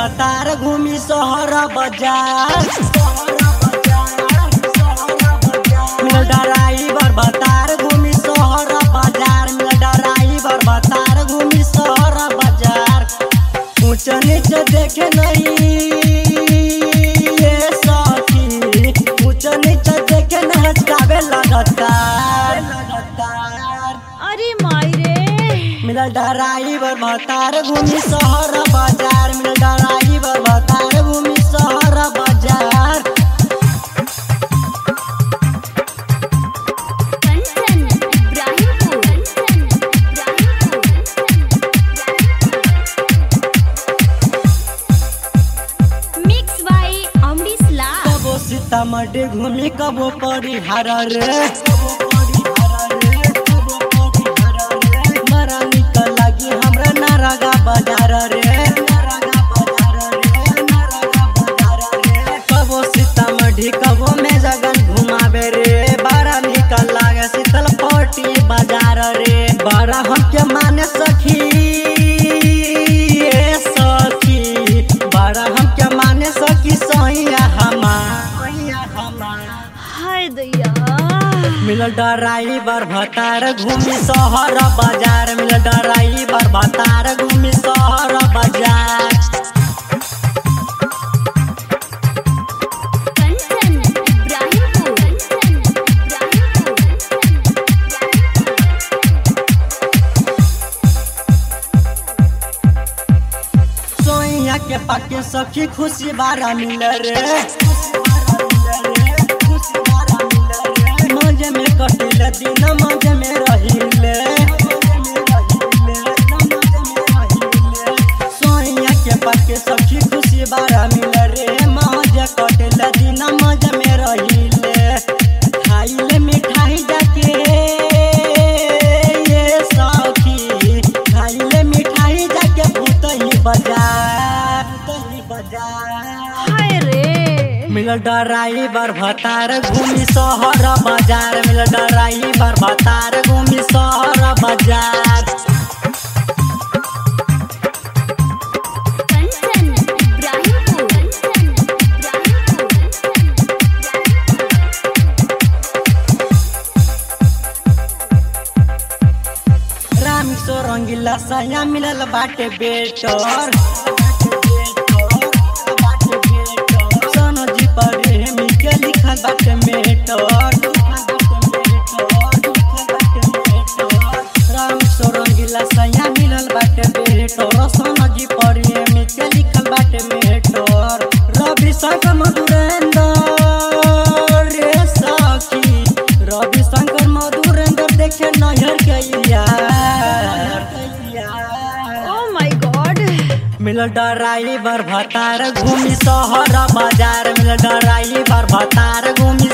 भतार घूमी शहर बाजार मिल ड्राइवर भतार घूमी शहर बाजार मिल ड्राइवर भतार घूमी शहर बाजार ऊंच नीच देखे नहीं ये सखी ऊंच नीच देखे न हचकावे लगातार लगातार अरे माई रे मिलल ड्राइवर भतार घूमी शहर बाजार मिलल ड्राइवर भतार घूमी शहर बाजार कंचन इब्राहिमपुर कंचन इब्राहिमपुर मिक्स बाय अमरीश लाल कबो सीतामढ़ी घूमी कबो परिहार रे बड़ा निक लगी हमरा नारगा बाजार रे कबो सीतामढ़ी कबो में जगन घुमावे रे बड़ा निक लागे शीतल पट्टी बाजार रे बड़ा हमके माने सखी ए सखी बड़ा हमके माने सखी सैया हमार हाय दैया मिल ड्राइवर भतार घूमी शहर बाजार मिल ड्राइवर भतार घूमी शहर बाजार कंचन इब्राहिमपुर कंचन सोइया के पाके सखी खुशी बारा मिल रे मजे में कटिल दिन मजे में रहिले सोइया के पाके सखी खुशी बारा मिल रे मजे कटिल दिन मजे में रहिले खाइले मिठाई जाके ये सखी खाइले मिठाई जाके भूतही बाजार भूतही बाजार हाय रे मिल ड्राइवर भतार घूमी शहर बाजार मिल ड्राइवर भतार घूमी शहर बाजार कंचन इब्राहिमपुर कंचन राम सो रंगीला सया मिलल बाटे बेटर सोनो जी पर हेमी के लिखल बाटे मेटर राम सो रंगीला सया मिलल बाटे बेटर सोनो जी पर हेमी के लिखल बाटे मेटर रवि शंकर मधुरेंद्र रे सखी रवि शंकर मधुरेंद्र देखे नहर के यार oh my God mill driver भतार घूमी शहर बाजार मिल ड्राइवर भतार घूमी